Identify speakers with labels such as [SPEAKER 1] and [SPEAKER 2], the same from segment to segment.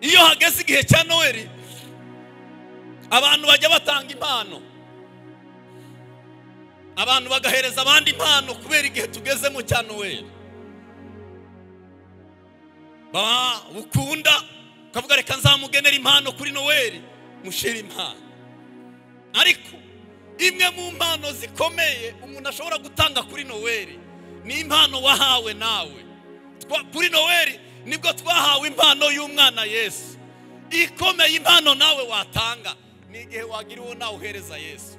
[SPEAKER 1] iyo hageze igihe cya noheli abantu bajya batanga impano abantu bagahereza abandi impano kubera igihe tugezemo cya noheli ukunda ukavuga reka nzamugenera impano kuri noheli mushyire impano ariko imwe mu mpano zikomeye umuntu ashobora gutanga kuri noheli ni impano wahawe nawe kuri noheli nibwo twahawe impano y'umwana yesu ikomeye impano nawe watanga ni igihe wagira uwo nawe uhereza yesu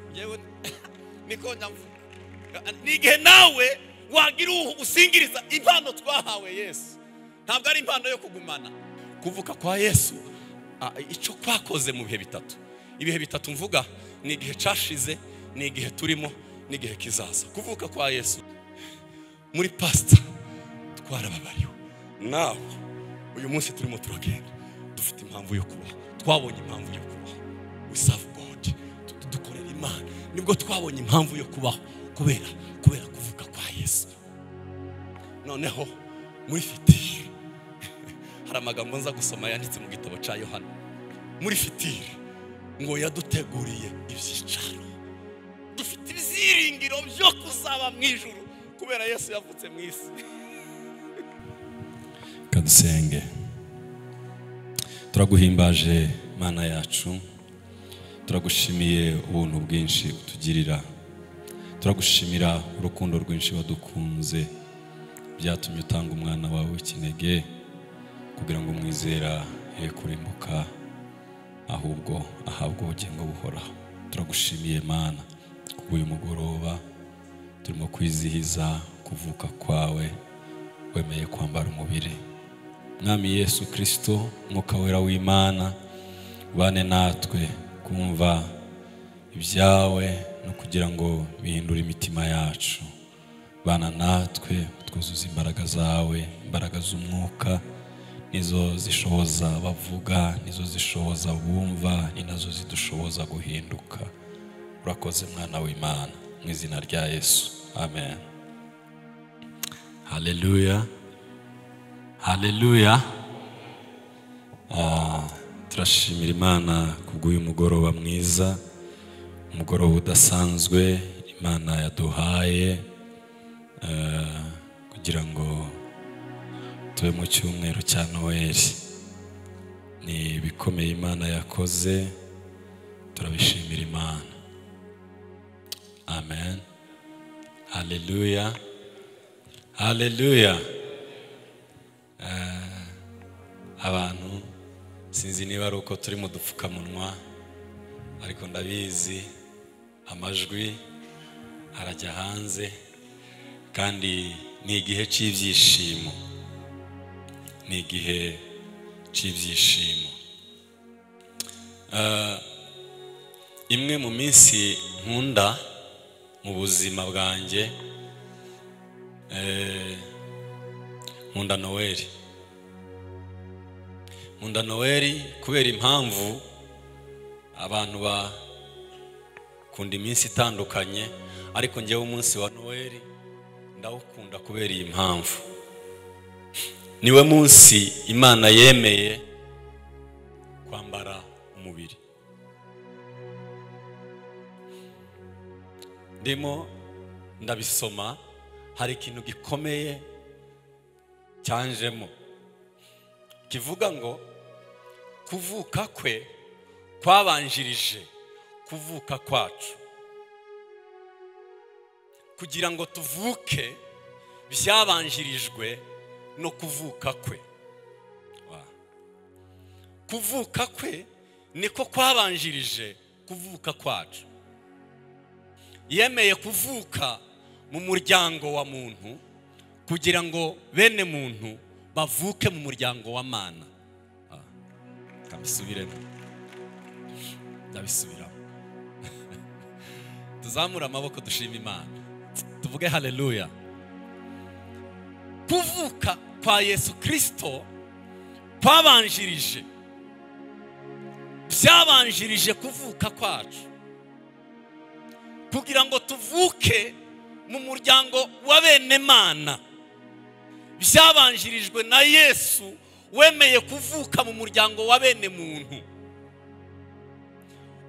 [SPEAKER 1] ni igihe nawe wagira uwo usingiriza impano twahawe yesu ntabwo ari impano yo kugumana kuvuka kwa yesu icyo twakoze mu bihe bitatu ibihe bitatu mvuga ni igihe cyashize ni igihe turimo ni igihe kizaza kuvuka kwa yesu muri pasita twarababariwe nawe uyu munsi turimo turagenda dufite impamvu yo kubaho twabonye impamvu yo kubaho wisavu godi dukorera imana nibwo twabonye impamvu yo kubaho kubera kubera kuvuka kwa yesu noneho muri fitire hari amagambo nza gusoma yanditse mu gitabo cya yohana muri fitire ngo yaduteguriye ibyicaro dufite ibyiringiro byo kuzaba mu ijoro kubera yesu yavutse mu isi
[SPEAKER 2] kadusenge turaguhimbaje mana yacu turagushimiye ubuntu bwinshi utugirira turagushimira urukundo rwinshi wadukunze byatumye utanga umwana wawe w'ikinege kugira ngo umwizera ye kurimbuka ahubwo ahabwe ubugingo buhoraho turagushimiye mana uyu mugoroba turimo kwizihiza kuvuka kwawe wemeye kwambara umubiri mwami yesu kirisito mwuka wera w'imana ubane natwe kumva ibyawe no kugira ngo bihindure imitima yacu bana natwe twuzuze imbaraga zawe imbaraga z'umwuka nizo zishoboza bavuga nizo zishoboza bumva ni nazo zidushoboza guhinduka urakoze mwana w'imana mu izina rya yesu amen haleluya haleluya turashimira imana kubw'uyu mugoroba mwiza umugoroba udasanzwe imana yaduhaye kugira ngo tube mu cyumweru cya noheli ni ibikomeye imana yakoze turabishimira imana amen haleluya haleluya abantu sinzi niba ari uko turi mu dupfukamunwa ariko ndabizi amajwi arajya hanze kandi ni igihe cy'ibyishimo ni igihe cy'ibyishimo imwe mu minsi nkunda mu buzima bwanjye nkunda noweli nkunda noweli kubera impamvu abantu bakunda iminsi itandukanye ariko ngewe umunsi wa noweli ndawukunda kubera iyi mpamvu niwe munsi imana yemeye kwambara umubiri ndimo ndabisoma hari ikintu gikomeye cyanjemo kivuga ngo kuvuka kwe kwabanjirije kuvuka kwacu kugira ngo tuvuke byabanjirijwe no kuvuka kwe kuvuka kwe niko kwabanjirije kuvuka kwacu yemeye kuvuka mu muryango wa muntu kugira ngo bene muntu bavuke mu muryango wa mana ndabisubiremo ndabisubiramo tuzamure amaboko dushima imana tuvuge haleluya kuvuka kwa yesu kirisito kwabanjirije byabanjirije kuvuka kwacu kugira ngo tuvuke mu muryango wa bene mana byabanjirijwe na yesu
[SPEAKER 1] wemeye kuvuka mu muryango wa bene muntu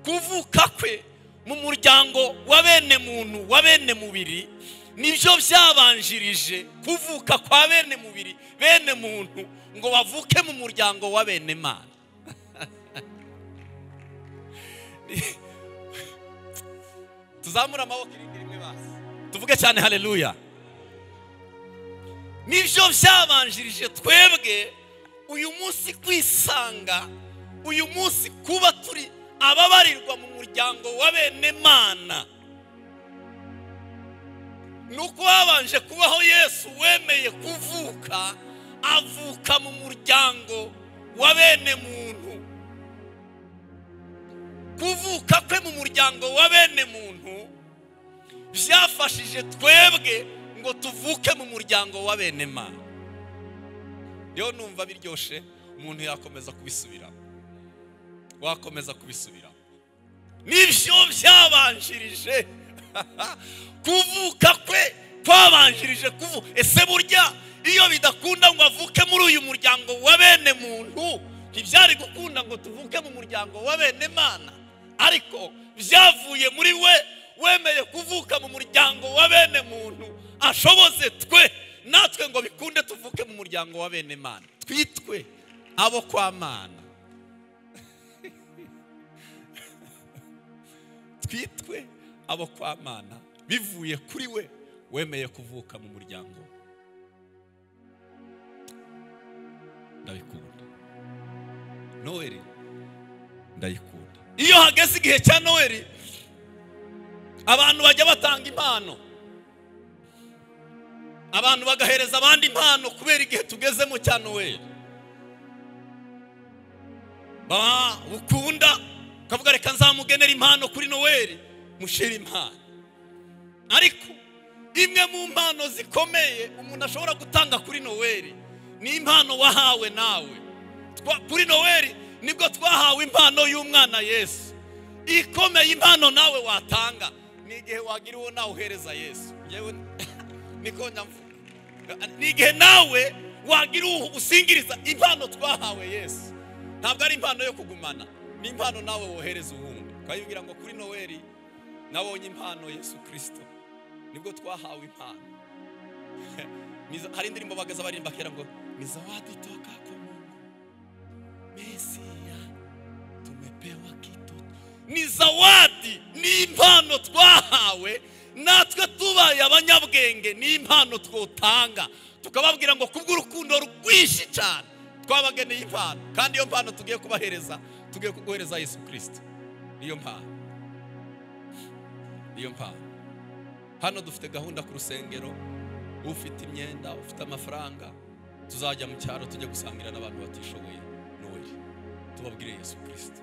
[SPEAKER 1] kuvuka kwe mu muryango wa bene muntu wa bene mubiri nibyo byabanjirije kuvuka kwa bene mubiri bene muntu ngo bavuke mu muryango wa bene mana tuzamure amaboko irindi rimwe basi tuvuge cyane hareruya nibyo byabanjirije twebwe uyu munsi kwisanga uyu munsi kuba turi ababarirwa mu muryango wa bene mana ni uko babanje kubaho yesu wemeye kuvuka avuka mu muryango wa bene muntu kuvuka kwe mu muryango wa bene muntu byafashije twebwe ngo tuvuke mu muryango wa bene mana rero numva biryoshye umuntu yakomeza kubisubiramo wakomeza kubisubiramo nibyo byabanjirije kuvuka kwe kwabanjirije kuvuka ese burya iyo bidakunda ngo avuke muri uyu muryango wa bene muntu ntibyari gukunda ngo tuvuke mu muryango wa bene mana ariko byavuye muri we wemeye kuvuka mu muryango wa bene muntu ashoboze twe natwe ngo bikunde tuvuke mu muryango wa bene mana twitwe abo kwa mana twitwe abo kwa mana bivuye kuri we wemeye kuvuka mu muryango ndabikunda noheli ndayikunda iyo hageze igihe cya noheli abantu bajya batanga impano abantu bagahereza abandi impano kubera igihe tugezemo cya noheli baba ukunda ukavuga reka nzamugenera impano kuri noheli mushira impano ariko imwe mu mpano zikomeye umuntu ashobora gutanga kuri noheli ni impano wahawe nawe kuri noheli nibwo twahawe impano y'umwana yesu ikomeye impano nawe watanga ni igihe wagira uwo nawe uhereza yesu niko nyamvuga ni igihe nawe wagira uwo usingiriza impano twahawe yesu ntabwo ari impano yo kugumana ni impano nawe wohereza uwundi ukayibwira ngo kuri noheli nabonye impano yesu kirisito nibwo twahawe impano hari indirimbo bagaza baririmba kera ngo ni zawadi toka ku mesiya tumepewa kitoto ni zawadi ni impano twahawe natwe tubaye abanyabwenge ni impano twotanga tukababwira ngo kubw'urukundo rwinshi cyane twabageneye impano kandi iyo mpano tugiye kubahereza tugiye kuguhereza yesu kirisito niyo mpano niyo mpano hano dufite gahunda ku rusengero ufite imyenda ufite amafaranga tuzajya mu cyaro tujya gusangira n'abantu batishoboye noheli tubabwire yesu kirisito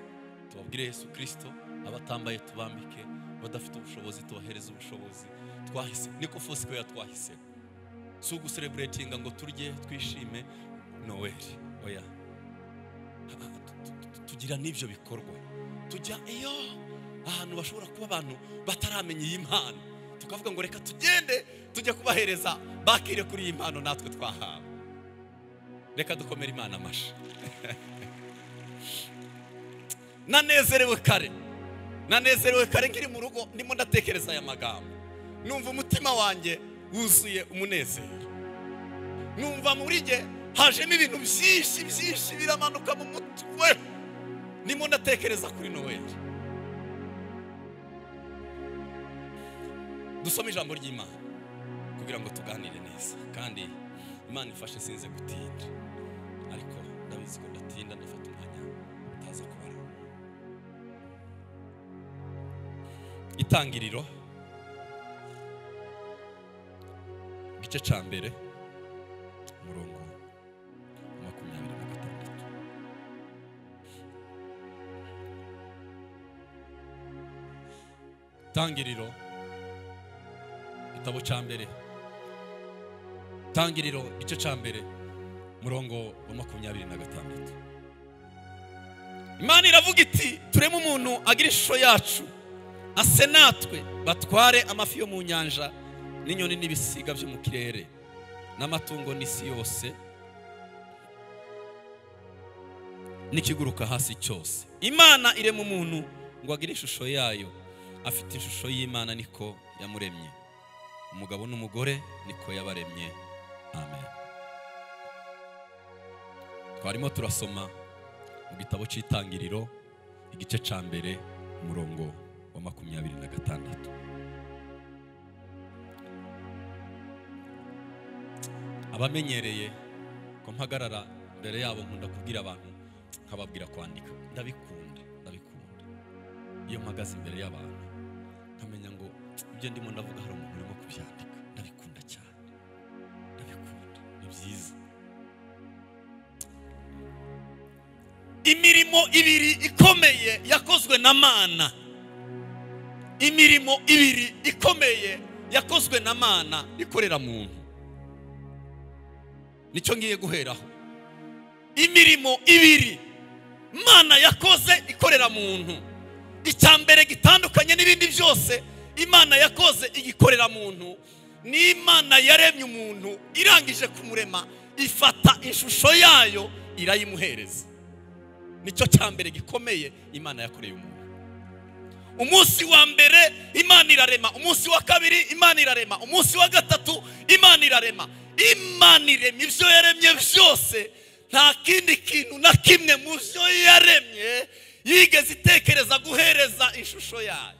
[SPEAKER 1] tubabwire yesu kirisito abatambaye tubambike badafite ubushobozi tubahereze ubushobozi twahise niko fosiko yatwahise si ugusereburetinga ngo turye twishime noheli oya tugira n'ibyo bikorwa tujya iyo ahantu bashobora kuba abantu bataramenya iyi mpano tukavuga ngo reka tugende tujya kubahereza bakire kuri iyi mpano natwe twahawe reka dukomere imana amashyi nanezerewe kare nanezerewe kare nkiri mu rugo ndimo ndatekereza aya magambo numva umutima wanjye wuzuye umunezero numva muri jye hajemo ibintu byinshi byinshi biramanuka mu mutwe ndimo ndatekereza kuri noheli dusome ijambo ry'imana kugira ngo tuganire neza kandi imana ifashe sinze gutinda ariko ndabizi ko ndatinda ndafata umwanya utaza kubara itangiriro igice cya mbere umurongo wa makumyabiri na gatandatu itangiriro igitabo cya mbere itangiriro igice cya mbere umurongo wa makumyabiri na gatandatu imana iravuga iti tureme umuntu agira ishusho yacu ase natwe batware amafi yo mu nyanja n'inyoni n'ibisiga byo mu kirere n'amatungo n'isi yose
[SPEAKER 3] n'ikiguruka hasi cyose imana irema umuntu ngo agire ishusho yayo afite ishusho y'imana niko yamuremye umugabo n'umugore niko yabaremye amen twarimo turasoma mu gitabo cy'itangiriro igice cya mbere umurongo wa makumyabiri na gatandatu abamenyereye ko mpagarara mbere yabo nkunda kubwira abantu nkababwira kwandika ndabikunda ndabikunda iyo mpagaze imbere y'abantu nkamenya ngo ibyo ndimo ndavuga hari umuntu urimo kubyandika ndabikunda cyane ndabikunda ni byiza
[SPEAKER 1] imirimo ibiri ikomeye yakozwe na mana imirimo ibiri ikomeye yakozwe na mana
[SPEAKER 3] ikorera muntu nicyo ngiye guheraho
[SPEAKER 1] imirimo ibiri imana yakoze ikorera muntu icya mbere gitandukanye n'ibindi byose imana yakoze igikorera muntu ni imana yaremye umuntu irangije kumurema ifata ishusho yayo irayimuhereza nicyo cya mbere gikomeye imana yakoreye umuntu umunsi wa mbere imana irarema umunsi wa kabiri imana irarema umunsi wa gatatu imana irarema imana irema ibyo yaremye byose nta kindi kintu na kimwe mu byo yaremye yigeze itekereza guhereza ishusho yayo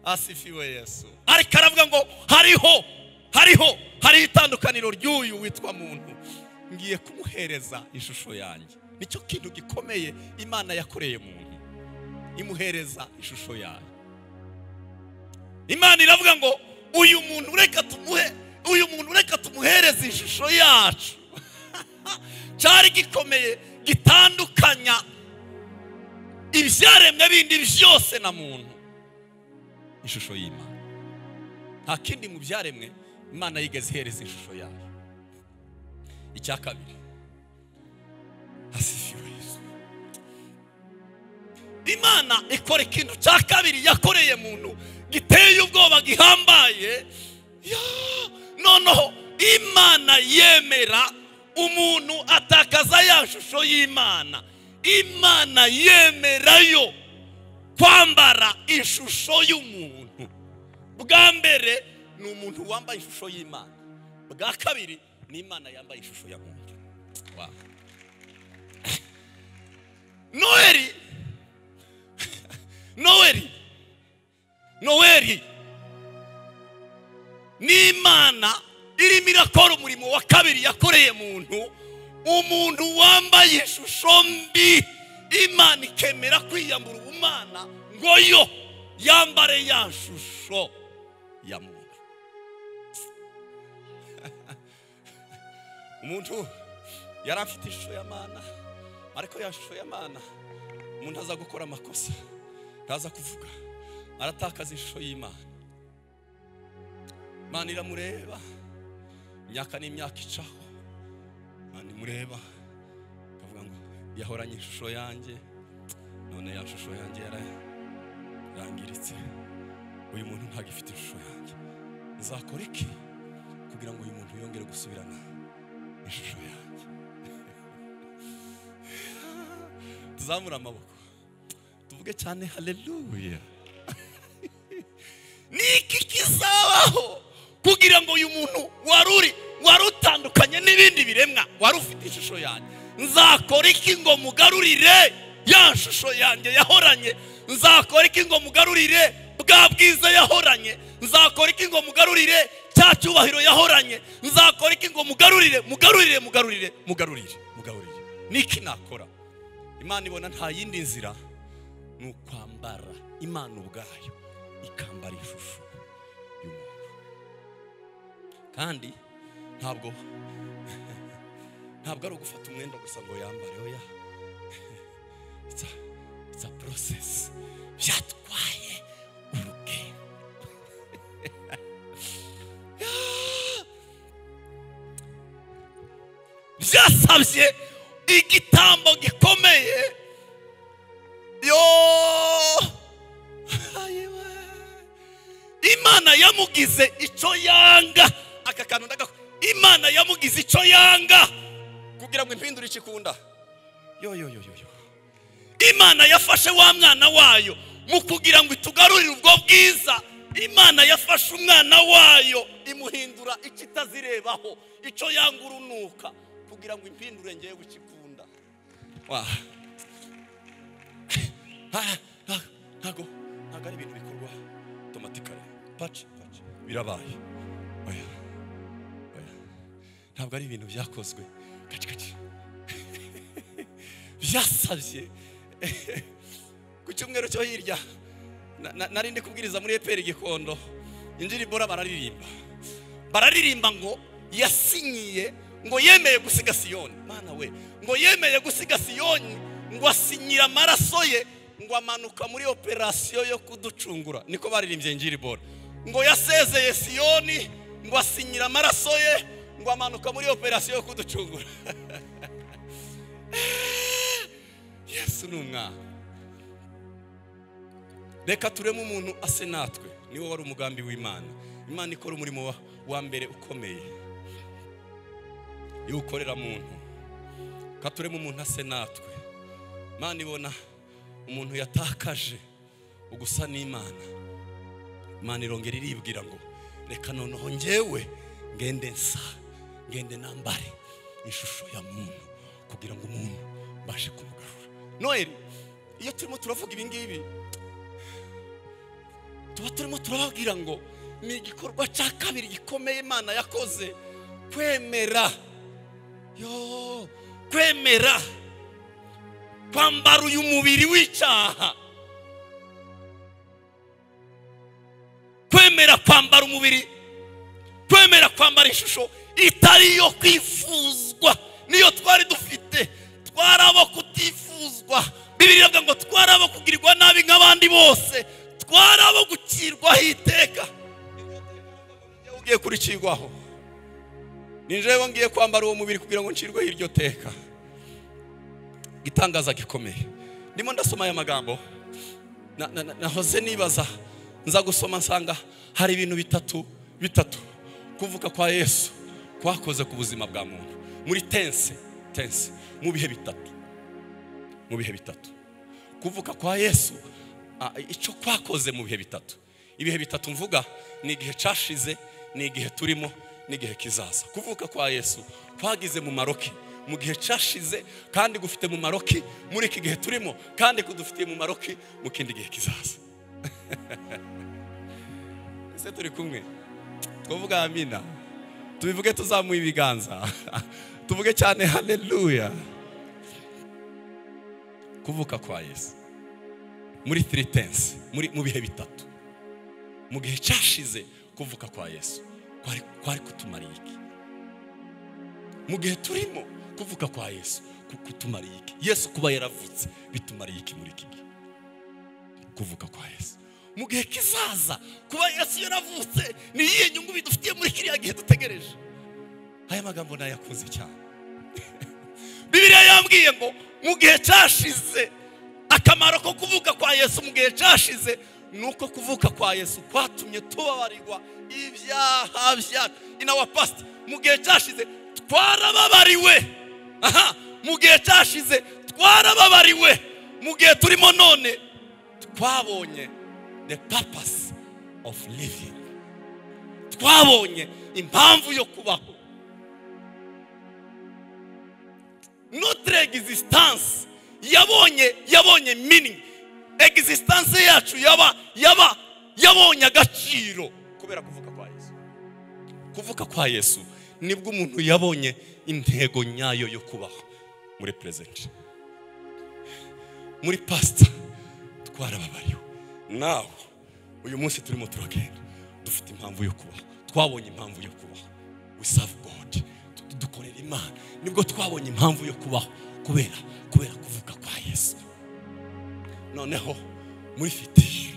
[SPEAKER 1] asifiwe yesu ariko aravuga ngo hariho hariho hariho itandukaniro ry'uyu witwa muntu
[SPEAKER 3] ngiye kumuhereza ishusho yanjye nicyo kintu gikomeye imana yakoreye muntu imuhereza ishusho yayo
[SPEAKER 1] imana iravuga ngo uyu muntu reka tumuhe uyu muntu reka tumuhereze ishusho yacu cyari gikomeye gitandukanya ibyaremwe bindi byose na muntu
[SPEAKER 3] ishusho y'imana nta kindi mu byaremwe imana yigeze ihereza ishusho yayo icya kabiri hasifiwe yesu
[SPEAKER 1] imana ikora ikintu cya kabiri yakoreye muntu giteye ubwoba gihambaye noneho imana yemera umuntu atakaza ya shusho y'imana imana yemerayo kwambara ishusho y'umuntu bwa mbere ni umuntu wambaye ishusho y'imana bwa kabiri ni imana yambaye ishusho ya muntu noheli noheli noheli ni imana irimo irakora umurimo wa kabiri yakoreye muntu umuntu wambaye ishusho mbi imana ikemera kwiyambura ubumana ngo yo yambare ya shusho
[SPEAKER 3] ya muntu umuntu yari afite ishusho y'amana ariko ya shusho y'amana umuntu aza gukora amakosa ntaza kuvuga aratakaza ishusho y'imana imana iramureba imyaka n'imyaka icaho imana imureba ikavuga ngo yahoranye ishusho yanjye none ya shusho yanjye yararangiritse uyu muntu ntagifite ishusho yanjye nzakora iki kugira ngo uyu muntu yongere gusubirana ishusho yanjye tuzamure amaboko tuvuge cyane haleluya
[SPEAKER 1] ni iki kizabaho kugira ngo uyu muntu waruri wari utandukanye n'ibindi biremwa wari ufite ishusho yanjye nzakora iki ngo mugarurire ya shusho yanjye yahoranye nzakora iki ngo mugarurire bwa bwiza yahoranye nzakora iki ngo mugarurire cya cyubahiro yahoranye nzakora iki ngo mugarurire mugarurire mugarurire mugarurire mugarurire niki nakora
[SPEAKER 3] imana ibona nta yindi nzira ni ukwambara imana ubwayo ikambara ishusho y'umuntu kandi ntabwo ntabwo ari ugufata umwenda gusa ngo yambare oya it's a, it's a process byatwaye urugendo
[SPEAKER 1] byasabye igitambo gikomeye yo imana yamugize icyo yanga aka kantu ndagakora imana yamugize icyo yanga
[SPEAKER 3] kugira ngo impindure ikikunda
[SPEAKER 1] yo yo yo yo yo
[SPEAKER 2] imana yafashe wa mwana wayo mu kugira ngo itugarurire ubwo bwiza imana yafashe umwana wayo imuhindura icyo itazirebaho icyo yanga urunuka kugira ngo impindure ngewe gukikunda
[SPEAKER 1] wa Ah, ah, ntago ntago ari ibintu bikorwa otomatikare paci paci birabaye oya oya ntabwo ari ibintu byakozwe kaci kaci byasabye ku cyumweru cyo hirya na- na- nari ndi kubwiriza muri eperi gikondo indirimbo bararirimba bararirimba ngo yasinyiye ngo yemeye gusiga siyoni mana we ngo yemeye gusiga siyoni ngo asinyira amaraso ye ngo amanuka muri operasiyo yo kuducungura niko baririmbye njiribora ngo yasezeye siyoni ngo asinyira amaraso ye ngo amanuka muri operasiyo yo kuducungura yesu ni umwana reka tureme umuntu ase natwe niwo wari umugambi w'imana imana ikora umurimo wa- wa mbere ukomeye iyo ukorera muntu reka tureme umuntu ase natwe imana ibona umuntu yatakaje ugusa n'imana imana irongera iribwira ngo reka noneho ngewe ngende nsa ngende nambare ishusho ya muntu kugira ngo umuntu mbashe kumugarura noheli iyo turimo turavuga ibi ngibi tuba turimo turababwira ngo ni igikorwa cya kabiri gikomeye imana yakoze kwemera yo kwemera kwambara uyu mubiri w'icyaha kwemera kwambara umubiri kwemera kwambara ishusho itari iyo kwifuzwa niyo twari dufite twari abo kutifuzwa bibiri avuga ngo twari abo kugirirwa nabi nk'abandi bose twari abo gukirwaho iteka Ninjyewe ugiye kurikirwaho ni njyewe ngiye kwambara uwo mubiri kugira ngo ncirweho iryo teka igitangaza gikomeye ndimo ndasoma aya magambo na- na- na- nahoze nibaza nza gusoma nsanga hari ibintu bitatu bitatu kuvuka kwa yesu kwakoze ku buzima bwa muntu muri tense tense mu bihe bitatu mu bihe bitatu kuvuka kwa yesu a- icyo kwakoze mu bihe bitatu ibihe bitatu mvuga ni igihe cyashize ni igihe turimo n'igihe kizaza kuvuka kwa yesu kwagize mu maroki mu gihe cyashize kandi gufite mu maroki muri iki gihe turimo kandi kudufitiye mu maroki mu kindi gihe kizaza ese turi kumwe twavuga amina tubivuge tuzamuye ibiganza tuvuge cyane haleluya kuvuka kwa yesu muri three tense muri mu bihe bitatu mu gihe cyashize kuvuka kwa yesu kwari kwari kutumariye iki mu gihe turimo kuvuka kwa yesu ku- kutumariye iki yesu kuba yaravutse bitumariye iki muri iki gihe kuvuka kwa yesu mu gihe kizaza kuba yesu yaravutse ni iyihe nyungu bidufitiye muri kiriya gihe dutegereje aya magambo nayakunze cyane bibiliya yambwiye ngo mu gihe cyashize akamaro ko kuvuka kwa yesu mu gihe cyashize ni uko kuvuka kwa yesu kwatumye tubabarirwa ibyaha byacu ina wa pasiti mu gihe cyashize twarababariwe aha mu gihe cyashize twarababariwe mu gihe turimo none twabonye the purpose of living twabonye impamvu yo kubaho notre existence yabonye yabonye meaning existence yacu yaba yaba yabonye agaciro kubera kuvuka kwa yesu kuvuka kwa yesu nibwo umuntu yabonye intego nyayo yo kubaho muri present muri pasita twarababariwe nawe uyu munsi turimo turagenda dufite impamvu yo kubaho twabonye impamvu yo kubaho we serve God Du- dukorera imana nibwo twabonye impamvu yo kubaho kubera kubera kuvuka kwa yesu noneho muri fitiri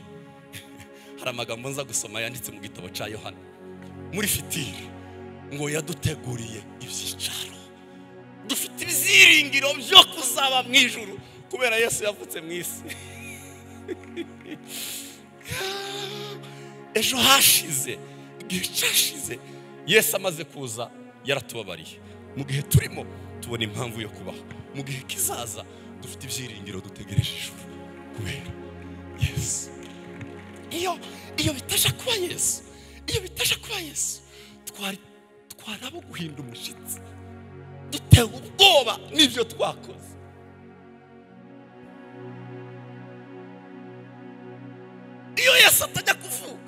[SPEAKER 1] hari amagambo nza gusoma yanditse mu gitabo cya yohana muri fitiri ngo yaduteguriye ibyicaro dufite ibyiringiro byo kuzaba mu ijuru kubera yesu yavutse mu isi ejo hashize igihe cyashize yesu amaze kuza yaratubabariye mu gihe turimo tubona impamvu yo kubaho mu gihe kizaza dufite ibyiringiro dutegereje ijuru kubera yesu iyo iyo bitasha kuba yesu iyo bitasha kuba yesu twari twari abo guhinda umushyitsi dutewe ubwoba n'ibyo twakoze iyo yesu atajya kuvuga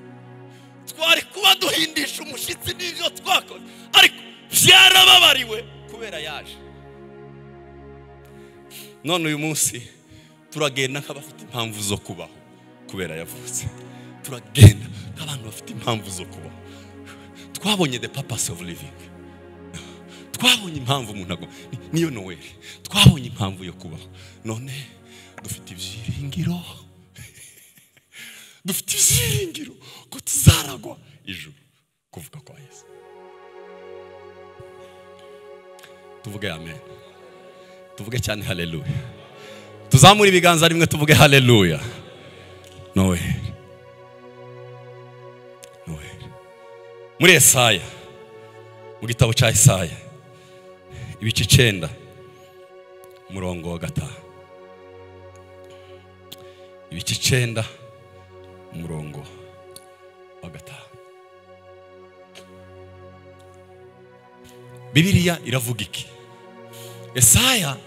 [SPEAKER 1] twari kuba duhindisha umushyitsi n'ibyo twakoze ariko byarababariwe kubera yaje none uyu munsi turagenda nk'abafite impamvu zo kubaho kubera yavutse turagenda nk'abantu bafite impamvu zo kubaho twabonye the purpose of living twabonye impamvu umuntu agomba niyo noweli twabonye impamvu yo kubaho none dufite ibyiringiro dufite ibyiringiro ko tuzaragwa ijuru kuvuga kwa yesu tuvuge amen tuvuge cyane haleluya tuzamure ibiganza rimwe tuvuge haleluya nowe nowe muri esaya mu gitabo cya esaya ibice icyenda umurongo wa gatanu ibice icyenda umurongo wa gatanu bibiriya iravuga iki esaya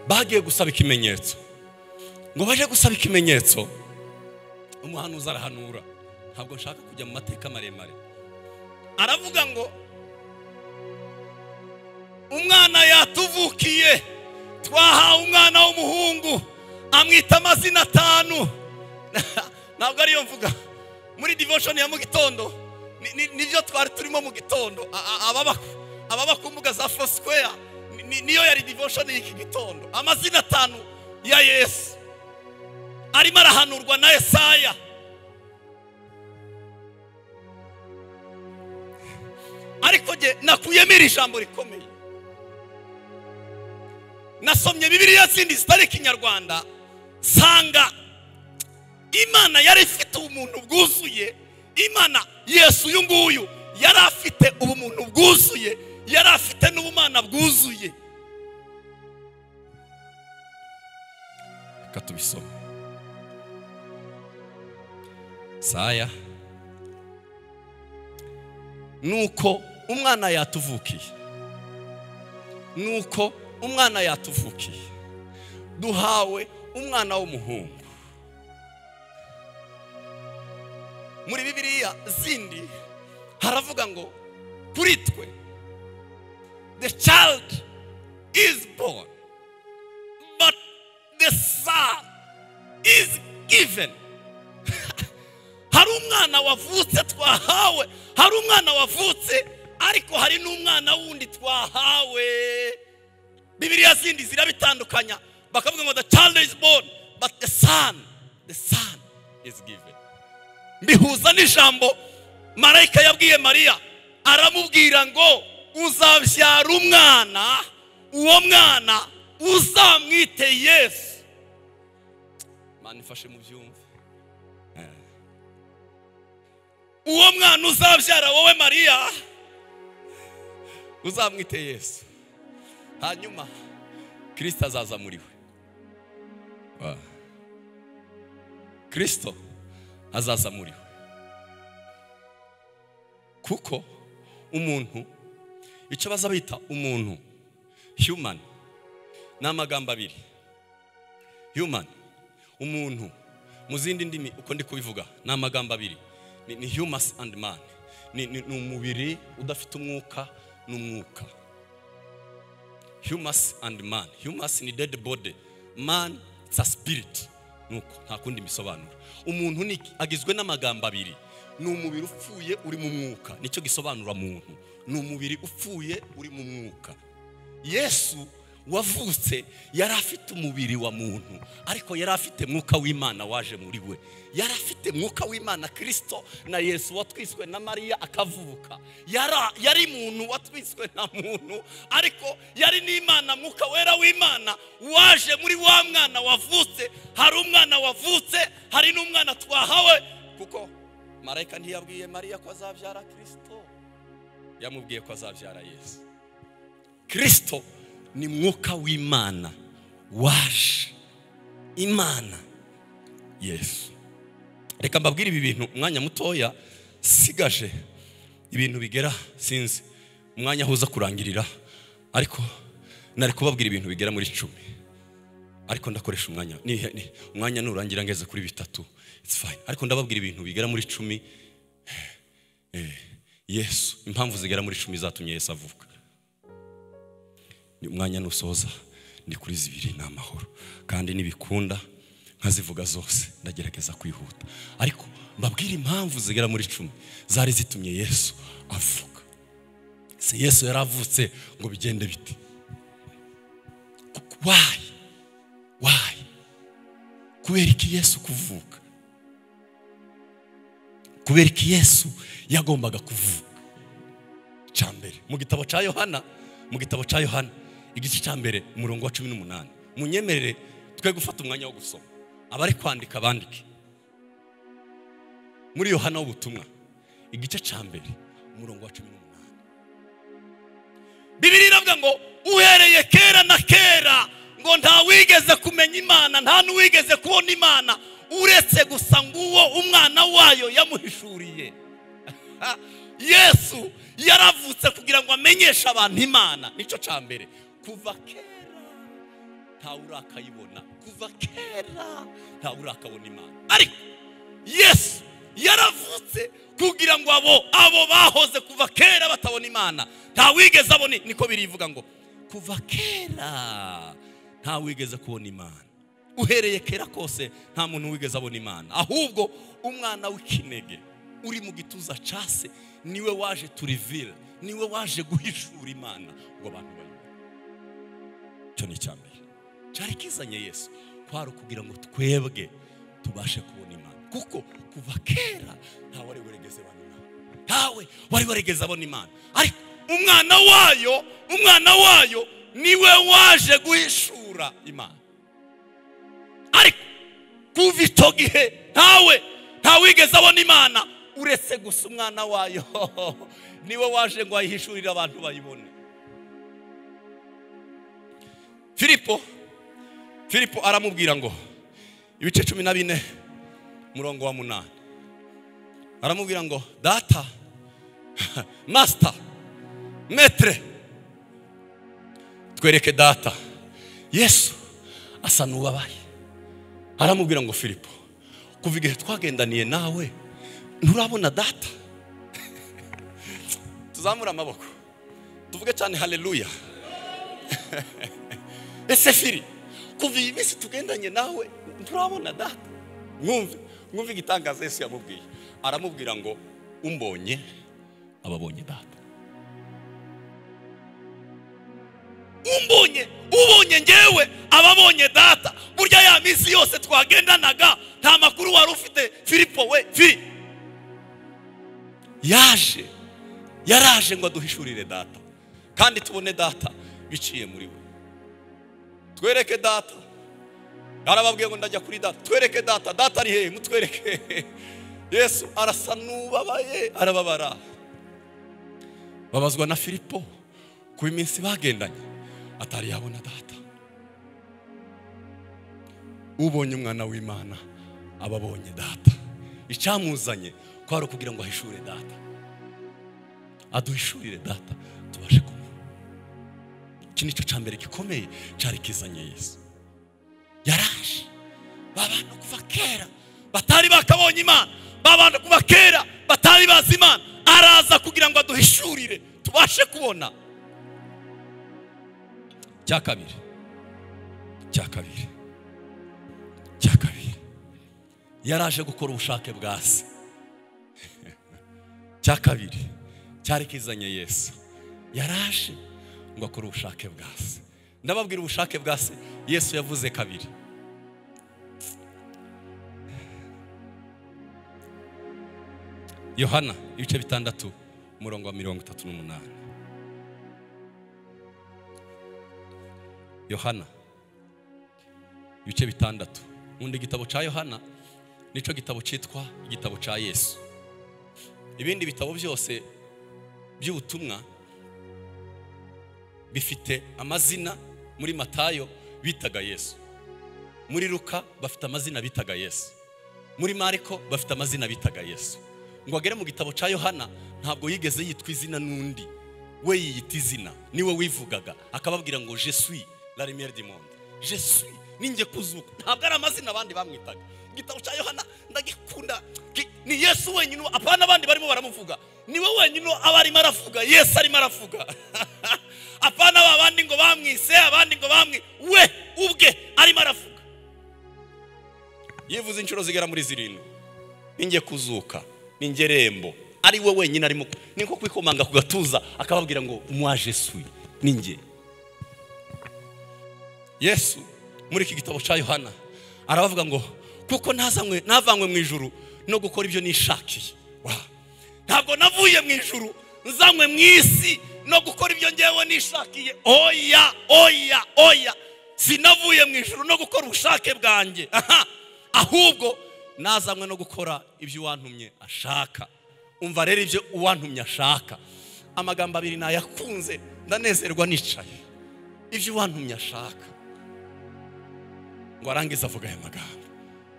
[SPEAKER 1] bagiye gusaba ikimenyetso ngo baje gusaba ikimenyetso umuhanuzi arahanura ntabwo nshaka kujya mu mateka maremare aravuga ngo umwana yatuvukiye twahawe umwana w'umuhungu amwita amazina atanu ntabwo ariyo mvuga muri divoshoni ya mu gitondo ni- ni- nibyo twari turimo mu gitondo A- a- ababa- ababa ku mbuga za fosikwera niyo yari divoshoni y'iki gitondo amazina atanu ya yesu arimo arahanurwa na esaya ariko nge nakuyemo iri jambo rikomeye nasomye bibiliya zindi zitari ikinyarwanda nsanga imana yari ifite ubumuntu bwuzuye imana yesu uyu nguyu yari afite ubumuntu bwuzuye yari afite n'ubumana bwuzuye reka tubisome saya nuko umwana yatuvukiye nuko umwana yatuvukiye duhawe umwana w'umuhungu muri bibiliya zindi haravuga ngo kuri twe the child is born but the son is given hari umwana wavutse twahawe hari umwana wavutse ariko hari n'umwana wundi twahawe bibiliya zindi zirabitandukanya bakavuga ngo the child is born but the son the son is given mbihuza n'ijambo marayika yabwiye mariya aramubwira ngo uzabyara umwana uwo mwana uzamwite yesu mani ifashe mu byumve uwo mwana uzabyara wowe mariya uzamwite yesu hanyuma kirisito azaza muri we Ah. kirisito azaza muri we kuko umuntu icyo baza bita umuntu human ni amagambo abiri human umuntu mu zindi ndimi uko ndi kubivuga ni amagambo abiri ni, ni humus and man ni, ni, ni umubiri udafite umwuka n'umwuka humus and man humus ni dead body man it's a spirit nuko nta kundi bisobanura umuntu ni iki? agizwe n'amagambo abiri ni umubiri upfuye uri mu mwuka nicyo gisobanura muntu ni umubiri upfuye uri mu mwuka yesu wavutse yari afite umubiri wa muntu ariko yari afite mwuka w'imana waje muri we yari afite mwuka w'imana kirisito na yesu watwiswe na mariya akavuka Yara- yari muntu watwiswe na muntu ariko yari n'imana mwuka wera w'imana waje muri wa mwana wavutse hari umwana wavutse hari n'umwana twahawe kuko marayika ntiyabwiye mariya ko azabyara kirisito yamubwiye ko azabyara yesu kirisito ni mwuka w'imana waje imana yesu reka mbabwire ibi bintu umwanya mutoya sigaje ibintu bigera sinzi umwanya aho uza kurangirira ariko nari kubabwira ibintu bigera muri icumi ariko ndakoresha umwanya ni- ni- umwanya nurangira ngeze kuri bitatu it's fine ariko ndababwira ibintu bigera muri icumi Eh, yesu impamvu zigera muri icumi zatumye yesu avuka ni umwanya nusoza ndi kuri zibiri ni amahoro kandi nibikunda nkazivuga zose ndagerageza kwihuta ariko mbabwire impamvu zigera muri icumi zari zitumye yesu avuka si yesu yari avutse ngo bigende bite wayi wayi kubera iki yesu kuvuka kubera iki yesu yagombaga kuvuka cya mbere mu gitabo cya yohana mu gitabo cya yohana igice cya mbere umurongo wa cumi n'umunani munyemerere twe gufata umwanya wo gusoma abari kwandika bandike muri yohana w'ubutumwa igice cya mbere umurongo wa cumi n'umunani bibiri iravuga ngo uhereye kera na kera ngo ntawigeze kumenya imana nta n'uwigeze kubona imana uretse gusa nguwo umwana wayo yamuhishuriye Ha! yesu yaravutse kugira ngo amenyeshe abantu imana nicyo cya mbere kuva kera ntawe urakayibona kuva kera ntawe urakabona imana ariko yesu yaravutse kugira ngo abo abo bahoze kuva kera batabona imana nta wigeze abona niko birivuga ngo kuva kera nta wigeze kubona imana uhereye kera kose nta muntu wigeze abona imana ahubwo umwana w'ikinege uri mu gituza case niwe waje turivire niwe waje guhishura imana ngo abantu bayibone icyo ni icya mbere cyari kizanye yesu kwari ukugira ngo twebwe tubashe kubona imana kuko kuva kera nta wari warigeze abona imana ntawe wari warigeze abona imana ariko umwana wayo umwana wayo niwe waje guhishura imana ariko kuva icyo gihe ntawe ntawigeze abona imana uretse gusa umwana wayo niwe waje ngo ayihishurire abantu bayibone filipo filipo aramubwira ngo ibice cumi na bine umurongo wa munani aramubwira ngo data masita metere twereke data yesu asa n'ubabaye aramubwira ngo filipo kuva igihe twagendaniye nawe nturabona data tuzamure amaboko tuvuge cyane haleluya ese firi kuva iyi minsi tugendanye nawe nturabona data mwumve mwumve igitangaza yesu yamubwiye aramubwira ngo umbonye ababonye data umbonye ubonye ngewe ababonye data burya ya minsi yose twagendanaga nta makuru wari ufite filipo we firi yaje yaraje ngo aduhishurire data kandi tubone data biciye muri we twereke data arababwiye ngo ndajya kuri data twereke data data ari hehe mutwereke yesu arasa n'ubabaye arababara babazwa na filipo ku iminsi bagendanye atari yabona data ubonye umwana w'imana aba abonye data icyamuzanye kwari ukugira ngo ahishure data aduhishurire data tubashe kumubona iki nicyo cya mbere gikomeye cyari kizanye yesu yaraje ba bantu kuva kera batari bakabonye imana ba bantu kuva kera batari bazi imana araza kugira ngo aduhishurire tubashe kubona cya kabiri cya kabiri cya kabiri yaraje gukora ubushake bwa se cya kabiri cyari kizanye yesu yaraje ngo akore ubushake bwa se ndababwira ubushake bwa se yesu yavuze kabiri yohana ibice bitandatu umurongo wa mirongo itatu n'umunani yohana ibice bitandatu nkunda igitabo cya yohana nicyo gitabo cyitwa igitabo cya yesu ibindi bitabo byose by'ubutumwa bifite amazina muri matayo bitaga yesu muri ruka bafite amazina bitaga yesu muri mariko bafite amazina bitaga yesu ngo agere mu gitabo cya yohana ntabwo yigeze yitwa izina n'undi we yiyita izina niwe wivugaga akababwira ngo jesui la lumière du monde jesui ninjye kuzuka ntabwo ari amazina abandi bamwitaga igitabo cya yohana ndagikunda Ki- ni yesu wenyine apana abandi barimo baramuvuga niwe wenyine aba arimo aravuga yesu arimo aravuga apana ba bandi ngo bamwise abandi ngo bamwi we ubwe arimo aravuga yivuze inshuro zigera muri zirindwi ninjye kuzuka ninjye rembo ari we wenyine arimo ni nko kwikomanga ku gatuza akababwira ngo mwaje suye ninjye yesu muri iki gitabo cya yohana arabavuga ngo kuko ntazanywe ntavanywe mu ijuru no gukora ibyo nishakiye Wa! ntabwo navuye mu ijuru nzanywe mu isi no gukora ibyo ngewe nishakiye oya oya oya sinavuye mu ijuru no gukora ubushake bwanjye aha ahubwo nazanywe no gukora ibyo uwantumye ashaka umva rero ibyo uwantumye ashaka amagambo abiri nayakunze ndanezerwa nicaye ibyo uwantumye ashaka ngo arangize avuga aya magambo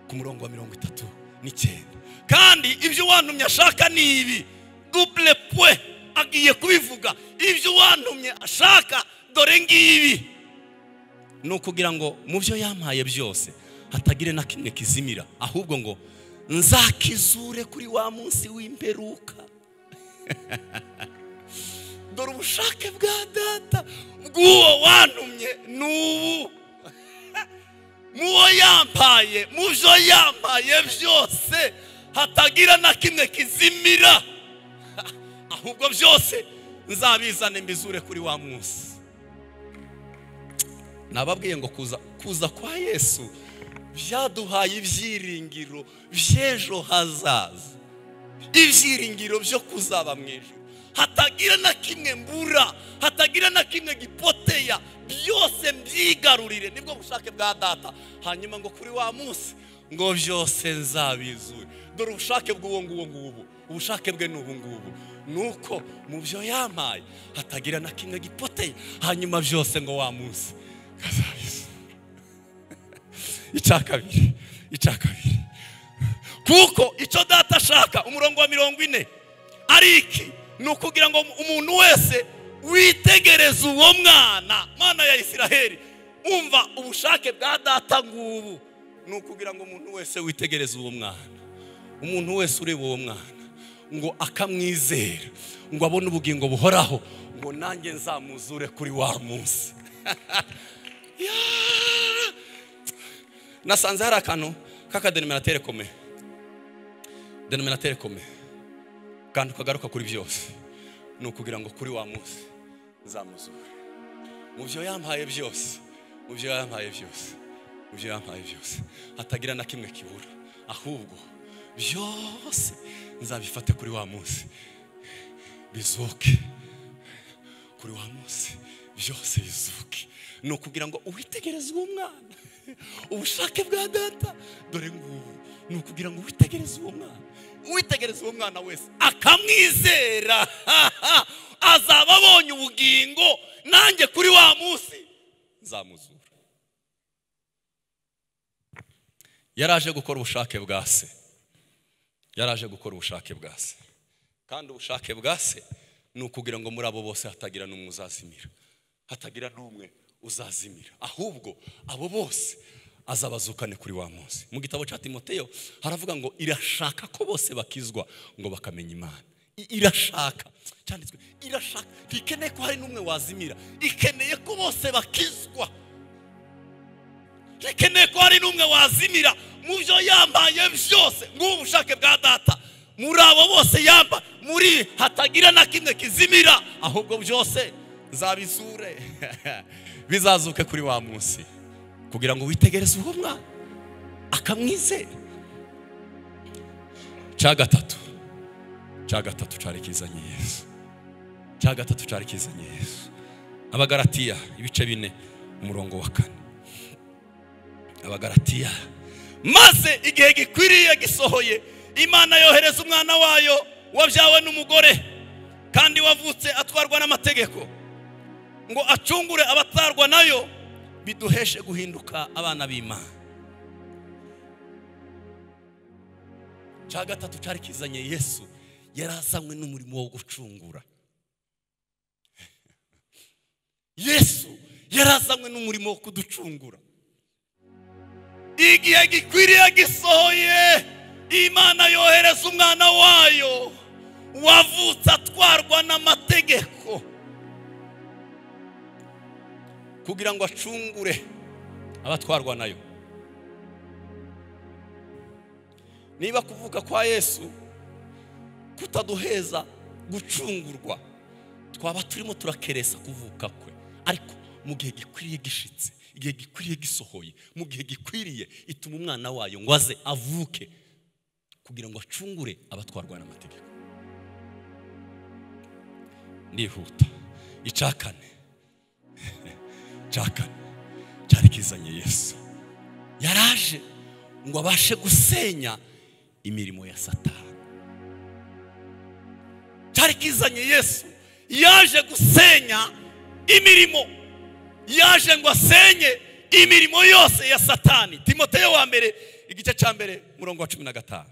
[SPEAKER 1] ku murongo wa mirongo itatu n'icyenda kandi ibyo uwantumye ashaka ni ibi dubule pwe agiye kubivuga ibyo uwantumye ashaka dore ngibi ni ukugira ngo mu byo yampaye byose hatagire na kimwe kizimira ahubwo ngo nzakizure kuri wa munsi w'imperuka dore ubushake bwa data bw'uwo wantumye ni ubu muwo yampaye mu byo yampaye byose hatagira na kimwe kizimira ahubwo byose nzabizane mbizure kuri wa munsi nababwiye ngo kuza kuza kwa yesu byaduhaye ibyiringiro by'ejo hazaza ibyiringiro byo kuzaba mu ijoro hatagira na kimwe mbura hatagira na kimwe gipoteya byose mbyigarurire nibwo bushake bwa data hanyuma ngo kuri wa munsi ngo byose nzabizure dore ubushake bw'uwo nguwo ngubu ubushake bwe ni ubu ngubu ni uko mu byo yampaye hatagira na kimwe gipoteye hanyuma byose ngo wa munsi nkazabizura icya kabiri icya kabiri kuko icyo data ashaka umurongo wa mirongo ine ari iki ni ukugira ngo umuntu wese witegereze uwo mwana mwana ya isiraheli umva ubushake bwa data ngubu ni ukugira ngo umuntu wese witegereze uwo mwana umuntu wese ureba uwo mwana ngo akamwizera ngo abone ubugingo buhoraho ngo nanjye nzamuzure kuri wa munsi Yeah! nasanze hari akantu k'akadenominatere komeye denominatere komeye kandi ukagaruka kuri byose ni ukugira ngo kuri wa munsi nzamuzure mu byo yampaye byose mu byo yampaye byose mu byo yampaye byose hatagira na kimwe kibura ahubwo byose nzabifate kuri wa munsi bizuke kuri wa munsi byose bizuke ni ukugira ngo uwitegereze uwo mwana ubushake bwa data dore ngubu ni ukugira ngo witegereze uwo mwana uwitegereze uwo mwana wese akamwizera azaba abonye ubugingo nanjye kuri wa munsi nzamuzura yaraje gukora ubushake bwa se yaraje gukora ubushake bwa se kandi ubushake bwa se ni ukugira ngo muri abo bose hatagira n'umwe uzazimira hatagira n'umwe uzazimira ahubwo abo bose azabazukane kuri wa munsi mu gitabo cya timoteyo haravuga ngo irashaka ko bose bakizwa ngo bakamenya imana I- irashaka cyanditswe irashaka ntikeneye ko hari n'umwe wazimira ikeneye ko bose bakizwa ntikeneye ko hari n'umwe wazimira mu byo yambaye byose ngubu ubushake bwa data muri abo bose yamba muri hatagira na kimwe kizimira ahubwo byose nzabizure bizazuke kuri wa munsi kugira ngo witegereze uwo mwana akamwizera cya gatatu cya gatatu cyari kizanye yesu cya gatatu cyari kizanye yesu abagaratiya ibice bine umurongo wa kane abagaratiya maze igihe gikwiriye gisohoye imana yohereza umwana wayo wabyawe n'umugore kandi wavutse atwarwa n'amategeko ngo acungure abatarwa nayo biduheshe guhinduka abana b'imana cya gatatu cyari kizanye yesu yari azanywe n'umurimo wo gucungura yesu yari azanywe n'umurimo wo kuducungura igihe gikwiriye gisohoye imana yohereza umwana wayo wavutse atwarwa n'amategeko kugira ngo acungure abatwarwa nayo niba kuvuka kwa yesu kutaduheza gucungurwa twaba turimo turakeresa kuvuka kwe ariko mu gihe gikwiriye gishitse igihe gikwiriye gisohoye mu gihe gikwiriye ituma umwana wayo ngo aze avuke kugira ngo acungure abatwarwa n'amategeko ndihuta icakane cakane cyari kizanye yesu yaraje ngo abashe gusenya imirimo ya satani cyari kizanye yesu yaje gusenya imirimo yaje ngo asenye imirimo yose ya satani timoteyo wa mbere igice cya mbere murongo wa cumi na gatanu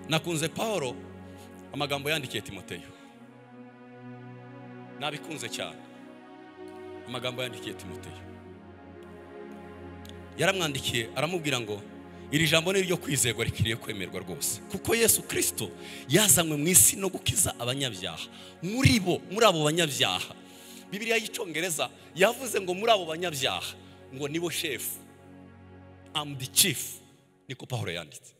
[SPEAKER 1] nakunze paul amagambo yandikiye timoteyo nabikunze cyane amagambo yandikiye timoteyo yaramwandikiye aramubwira ngo iri jambo ni iryo kwizerwa rikwiriye kwemerwa rwose kuko yesu kirisito yazanywe mu isi no gukiza abanyabyaha muri bo muri abo banyabyaha bibiriya y'icyongereza yavuze ngo muri abo banyabyaha ngo nibo shefu amu di cifu niko pahoro yanditse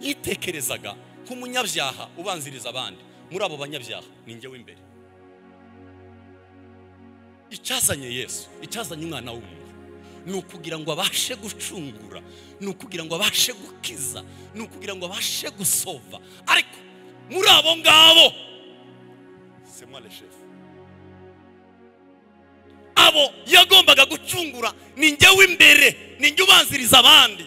[SPEAKER 1] yitekerezaga nk'umunyabyaha ubanziriza abandi muri abo banyabyaha ni njye w'imbere icyazanye yesu icyazanye umwana w'umuntu ni ukugira ngo abashe gucungura ni ukugira ngo abashe gukiza ni ukugira ngo abashe gusova ariko muri abo ngabo semware shefu abo yagombaga gucungura ni njye w'imbere ni njye ubanziriza abandi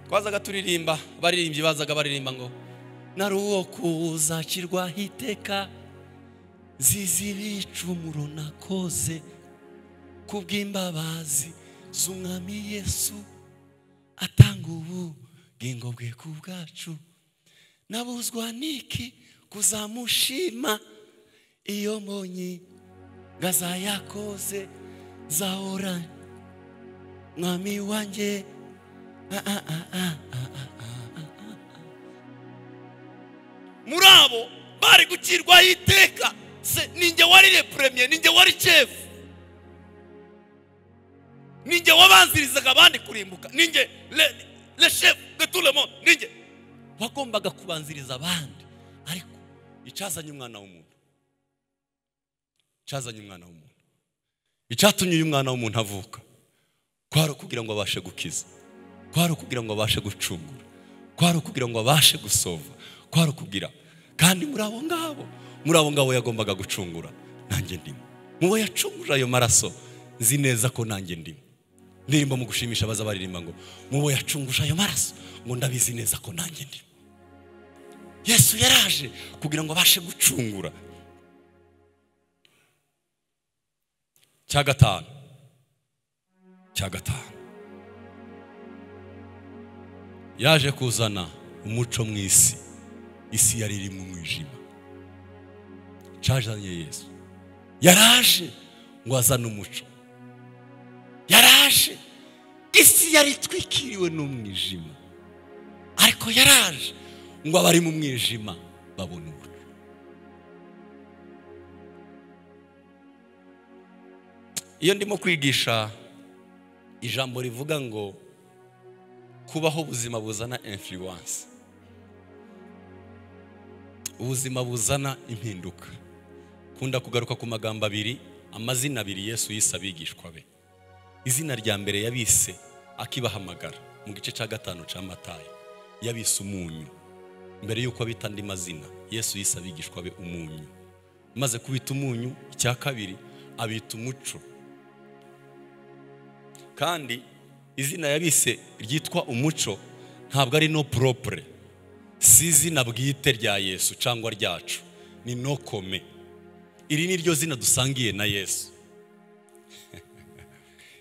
[SPEAKER 1] twazaga turirimba baririmbyi bazaga baririmba ngo nari uwo kuzakirwa hiteka zizibicumuro nakoze kubw'imbabazi z'umwami yesu atanga ubugingo bwe ku bwacu nabuzwa niki kuzamushima iyo mbonye ngaza yakoze zahora mwami wanjye muri abo bari gukirwaho iteka se ninjye wari repuremye ninjye wari cefu ninjye wabanzirizaga abandi kurimbuka ninjye le shefu de turemo ninjye wagombaga kubanziriza abandi ariko icyazanye umwana w'umuntu icyazanye umwana w'umuntu icyatumye uyu mwana w'umuntu avuka kwari ukugira ngo abashe gukiza kwari ukugira ngo abashe gucungura kwari ukugira ngo abashe gusova kwari ukugira kandi muri abo ngabo muri abo ngabo yagombaga gucungura nanjye ndimo mubo yacunguje ayo maraso nzi neza ko nanjye ndimo ndirimba mu gushimisha abaza baririmba ngo mubo yacunguje ayo maraso ngo ndabizi neza ko nanjye ndimo yesu yaraje kugira ngo abashe gucungura cya gatanu cya gatanu yaje kuzana umuco mu isi isi yari iri mu mwijima cyazanye yesu yaraje ngo azane umuco yaraje isi yari itwikiriwe n'umwijima ariko yaraje ngo abari mu mwijima babone umuco iyo ndimo kwigisha ijambo rivuga ngo kubaho ubuzima buzana influence ubuzima buzana impinduka kunda kugaruka ku magambo abiri amazina abiri yesu yise abigishwa be izina rya mbere yabise akibahamagara mu gice cya gatanu cya matayo yabise umunyu mbere y'uko abita andi mazina yesu yise abigishwa be umunyu maze kubita umunyu icya kabiri abita umuco kandi izina yabise ryitwa umuco ntabwo ari no poropure si izina bwite rya yesu cyangwa ryacu ni no kome iri ni ryo zina dusangiye na yesu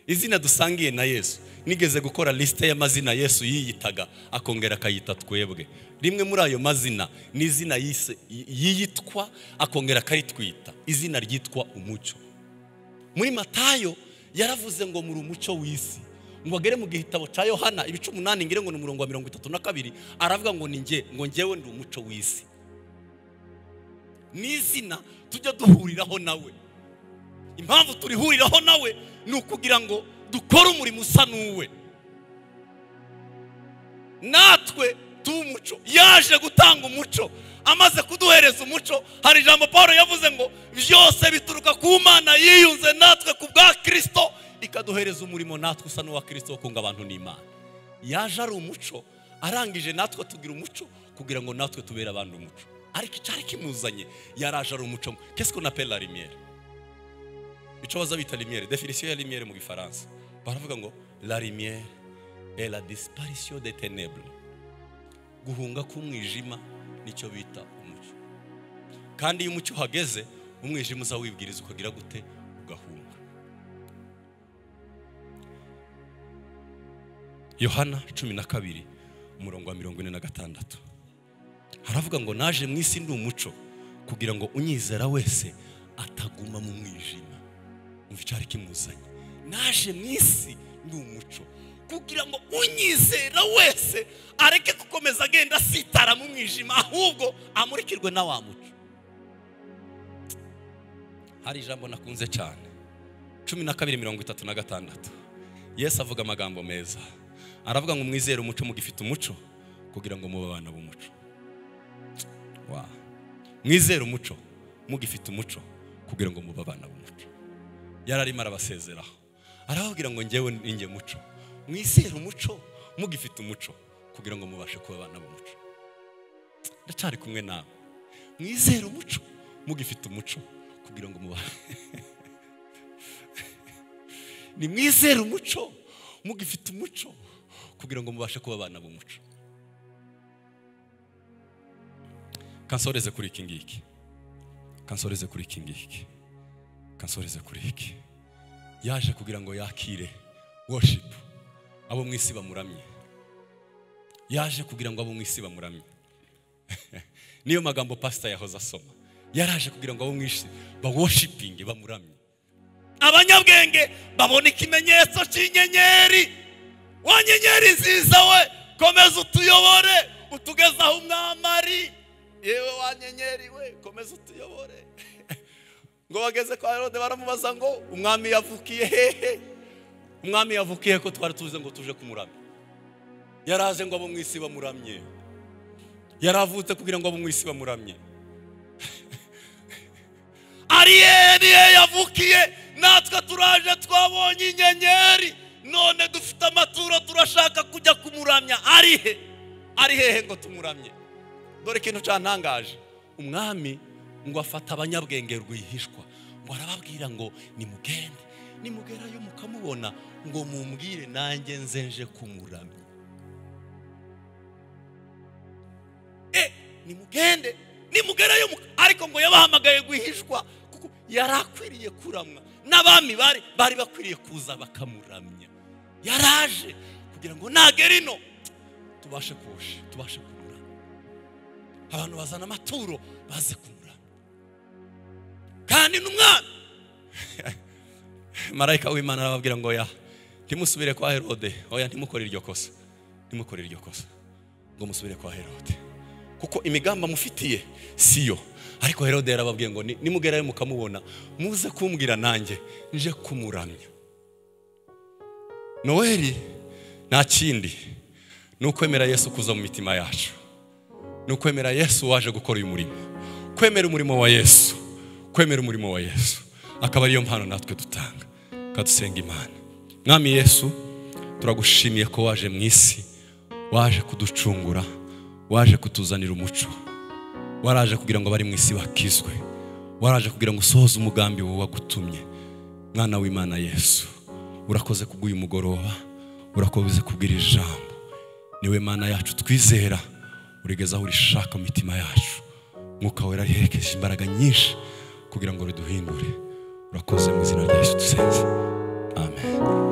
[SPEAKER 1] izina dusangiye na yesu nigeze gukora lisite y'amazina yesu yiyitaga akongera akayita twebwe rimwe muri ayo mazina ni izina yise- yiyitwa akongera akaritwita izina ryitwa umucyo muri matayo yaravuze ngo muri umucyo w'isi ngo agere mu gitabo cya yohana ibice umunani ngire ngo ni umurongo wa mirongo itatu na kabiri aravuga ngo ni nge ngo ngewe ndi umuco w'isi ni izina tujya duhuriraho nawe impamvu turihuriraho nawe ni ukugira ngo dukore umurimo usa n'uwe natwe tumuco yaje gutanga umuco amaze kuduhereza umuco hari ijambo paul yavuze ngo byose bituruka ku mana yiyunze natwe ku bwa kirisito ikaduhereza umurimo natwe usa n'uwa kirisito wo kunga abantu n'imana yaje ari umuco arangije natwe tugira umuco kugira ngo natwe tubere abantu umuco ariko icyari kimuzanye yaraje ari umuco kesiko na pera rimiyeri icyo baza bita rimiyeri definisiyo ya rimiyeri mu gifaransa baravuga ngo la rimiyeri et la disparition des ténèbres guhunga k'umwijima nicyo bita umucyo kandi iyo umucyo uhageze umwijima uza wibwiriza ukagira gute ugahunga yohana cumi na kabiri umurongo wa mirongo ine na gatandatu haravuga ngo naje mu isi ndi umuco kugira ngo unyizera wese ataguma mu mwijima umva icyari kimuzanye naje mu isi ni umuco kugira ngo unyizera wese areke gukomeza agenda asitara mu mwijima ahubwo amurikirwe na wa muco hari ijambo nakunze cyane cumi na kabiri mirongo itatu na gatandatu yesu avuga amagambo meza aravuga ngo mwizere umuco mugifite umuco kugira ngo mube abana b'umuco Wow. mwizere umuco mugifite umuco kugira ngo mube abana b'umuco yari arimo arabasezeraho arababwira ngo ngewe ninjye muco mwizere umuco mugifite umuco kugira ngo mubashe kuba abana b'umuco ndacyari kumwe nawe mwizere umuco mugifite umuco kugira ngo mubashe ni mwizere umuco mugifite umuco kugira ngo mubashe kuba abana b'umuco kansoreze kuri iki ngiki kansoreze kuri iki ngiki kansoreze kuri iki yaje kugira ngo yakire worship abo mu isi bamuramye yaje kugira ngo abo mu isi bamuramye niyo magambo pasita yahoze asoma yaraje kugira ngo abo mu isi baworshipinge bamuramye abanyabwenge babona ikimenyetso cy'inyenyeri wa nyenyeri nziza we komeza utuyobore utugezaho umwami ari yewe wa nyenyeri we komeza utuyobore ngo bageze kwa herode baramubaza ngo umwami yavukiye hehe umwami yavukiye ko twari tuze ngo tuje kumuramya yaraje ngo abo mu isi bamuramye yaravutse kugira ngo abo mu isi bamuramye ariye niye yavukiye natwe turaje twabonye inyenyeri none dufite amaturo turashaka kujya kumuramya arihe ari hehe ngo tumuramye dore ikintu cyantangaje umwami ngo afata abanyabwenge rwihishwa ngo arababwira ngo nimugende nimugerayo mukamubona ngo mumbwire nanjye nzenje kumuramya e nimugende nimugerayo muka- ariko ngo yabahamagaye rwihishwa kuko yari akwiriye kuramwa n'abami bari bari bakwiriye kuza bakamuramya yaraje kugira ngo nagera ino tubashe kuwusha tubashe kumuramya abantu bazana amaturo baze kumura kandi n'umwana marayika w'imana arababwira ngo ya ntimusubire kwa herode oya ntimukore iryo kosa ntimukore iryo kosa ngo musubire kwa herode kuko imigambi amufitiye siyo ariko herode yarababwiye ngo ni- nimugerayo mukamubona muze kumbwira nanjye nje kumuramya noweli nta kindi ni ukwemera yesu kuza mu mitima yacu ni ukwemera yesu waje gukora uyu murimo kwemera umurimo wa yesu kwemera umurimo wa yesu akaba ariyo mpano natwe dutanga kadusenga imana mwami yesu turagushimiye ko waje mu isi waje kuducungura waje kutuzanira umuco waraje kugira ngo abari mu isi bakizwe waraje kugira ngo usohoze umugambi wowe wagutumye mwana w'imana yesu urakoze kubw'uyu mugoroba urakomeza kubwira ijambo niwe mana yacu twizera urigeza aho urishaka mu mitima yacu mwuka wera riherekeje imbaraga nyinshi kugira ngo riduhindure urakoze mu izina rya yesu dusenze amen